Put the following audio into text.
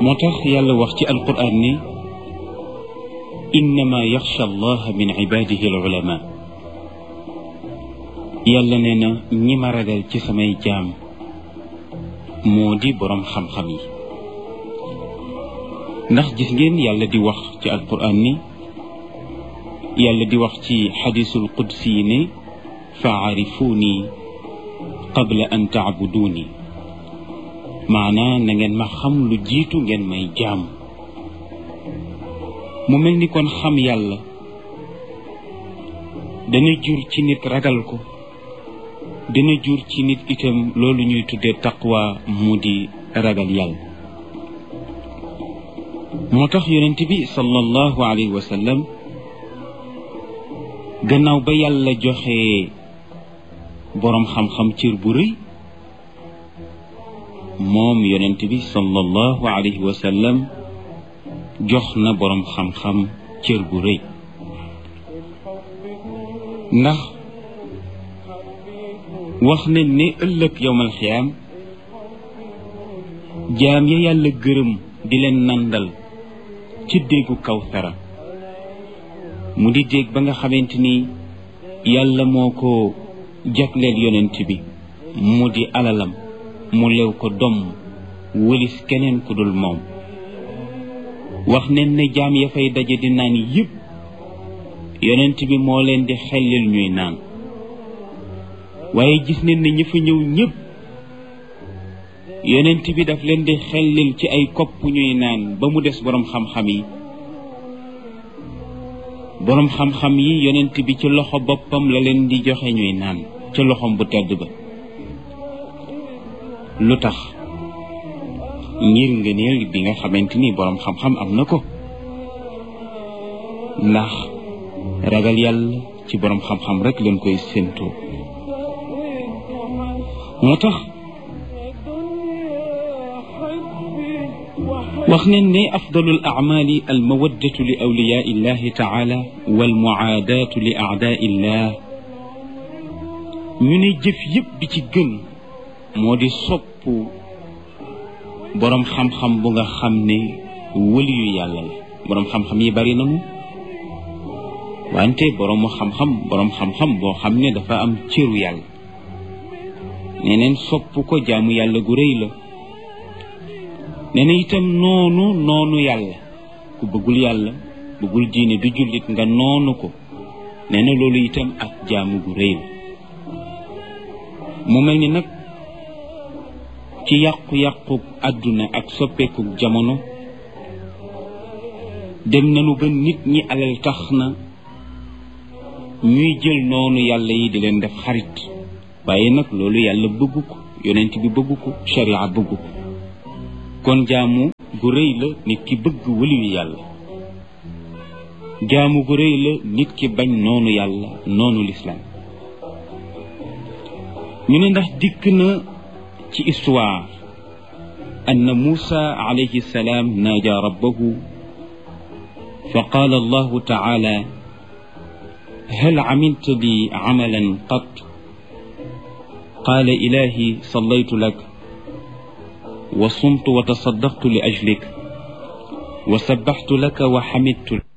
moo tax yàlla wax ci alquran ni innama yaxsha allaha min ibadihi al ulama yàlla nee na ñi ma ragal ci samay jaam moo di boroom xam-xam yi ndax gis ngeen yàlla di wax ci alquran ni yàlla di wax ci xadisul qudsi yi ne faarifuuni qabla an taabuduuni maanaa na ngeen ma xam lu jiitu ngeen may jaam mu mel ni kon xam yàlla dana jur ci nit ragal ko dana jur ci nit itam loolu ñuy tuddee taqwa mu di ragal yàlla moo tax yonent bi sallallahu alayhi wa sallam gannaaw ba yàlla joxe boroom xam-xam cër bu rëy moom yonent bi sallallahu alayhi wa sallam jox na boroom xam-xam cër bu rëy ndax wax ne ne ëllëg yowmal xiyaam jaam ya yàlla gërëm di leen nandal ci déggu kawsara mu di dégg ba nga xamante ni yàlla moo ko jagleel yonent bi mu di alalam mu lew ko domm wëlis keneen ku dul moom wax nen ne jaam ya fay daje di naan yëpp yonent bi moo leen di xellil ñuy naan waaye gis nen ne ñi fa ñëw ñëpp yonent bi daf leen di xellil ci ay kopp ñuy naan ba mu des boroom xam-xam yi boroom xam-xam yi yonent bi ci loxo boppam la leen di joxe ñuy naan ca loxom bu tedd ba lu tax ngir ngëneel bi nga xamante ni boroom xam-xam am na ko ndax ragal yàlla ci boroom xam-xam rek leen koy séentoo moo tax wax nañ ne afdalul acmaali almawaddatu li awliyaa illahi taala walmuaadaatu li aadaa illah ñu ne jëf yëpp bi ci gën moo di sopp boroom xam-xam bu nga xam ne wëliyu yàlla la boroom xam-xam yi bari nañu wante boroomu xam-xam boroom xam-xam boo xam ne dafa am cëru yàlla neneen sopp ko jaamu yàlla gu rëy la nee na itam noonu noonu yàlla ku bëggul yàlla bëggul diine du jullit nga noonu ko nee na loolu itam ak jaamu gu rëy la mu mel ni nag ci yàqu-yàqu àdduna ak soppeeku jamono dem nañu ba nit ñi alal tax na ñuy jël noonu yàlla yi di leen def xarit waaye nag loolu yàlla bëggu ko yonent bi bëggu ko sharia bëggu ko kon jaamu gu rëy la nit ki bëgg wëliyu yàlla jaamu gu rëy la nit ki bañ noonu yàlla noonu lislaam ñu ne ndax dikk na ci histoire anna muusa alayhi salaam naaja rabbahu fa qaala allahu taala hal amilta li amalan qat qaala ilahi sallaytu lak wa sumtu wa tasaddaqtu li ajlik wa sabbaxtu laka wa xamidtu